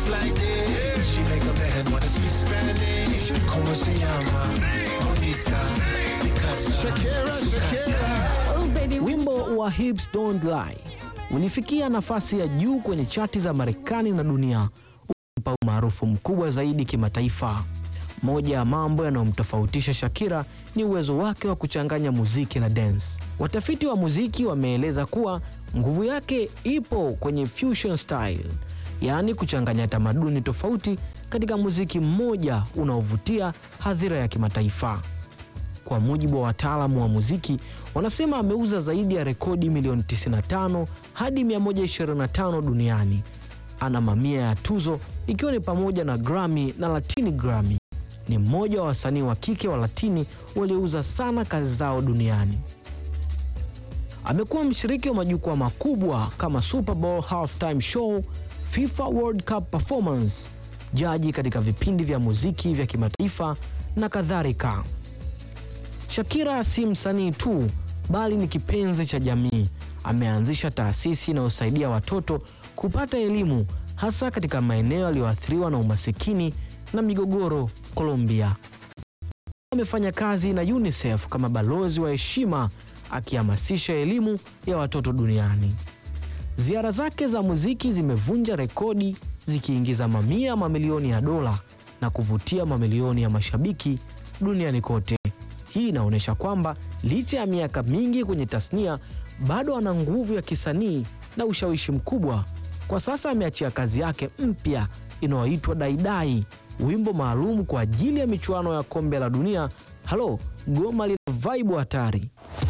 moves like this. She make a man wanna speak Spanish. Como se llama? Bonita. Because Shakira, Shakira. Oh, baby, Wimbo wa Hips Don't Lie ulifikia nafasi ya juu kwenye chati za Marekani na dunia, ukimpa umaarufu mkubwa zaidi kimataifa. Moja ya mambo yanayomtofautisha Shakira ni uwezo wake wa kuchanganya muziki na dance. Watafiti wa muziki wameeleza kuwa nguvu yake ipo kwenye fusion style, yaani kuchanganya tamaduni tofauti katika muziki mmoja unaovutia hadhira ya kimataifa. Kwa mujibu wa wataalamu wa muziki, wanasema ameuza zaidi ya rekodi milioni 95 hadi 125 duniani. Ana mamia ya tuzo ikiwa ni pamoja na Grammy na Latini Grammy. Ni mmoja wa wasanii wa kike wa Latini waliouza sana kazi zao duniani. Amekuwa mshiriki wa majukwaa makubwa kama Super Bowl halftime show, FIFA World Cup performance, jaji katika vipindi vya muziki vya kimataifa na kadhalika. Shakira si msanii tu bali ni kipenzi cha jamii. Ameanzisha taasisi inayosaidia watoto kupata elimu hasa katika maeneo yaliyoathiriwa na umasikini na migogoro Colombia. Amefanya kazi na UNICEF kama balozi wa heshima akihamasisha elimu ya watoto duniani. Ziara zake za muziki zimevunja rekodi zikiingiza mamia ya mamilioni ya dola na kuvutia mamilioni ya mashabiki duniani kote. Hii inaonyesha kwamba licha ya miaka mingi kwenye tasnia bado ana nguvu ya kisanii na ushawishi mkubwa. Kwa sasa ameachia kazi yake mpya inayoitwa Daidai, wimbo maalum kwa ajili ya michuano ya kombe la dunia. Halo, goma lina vaibu hatari.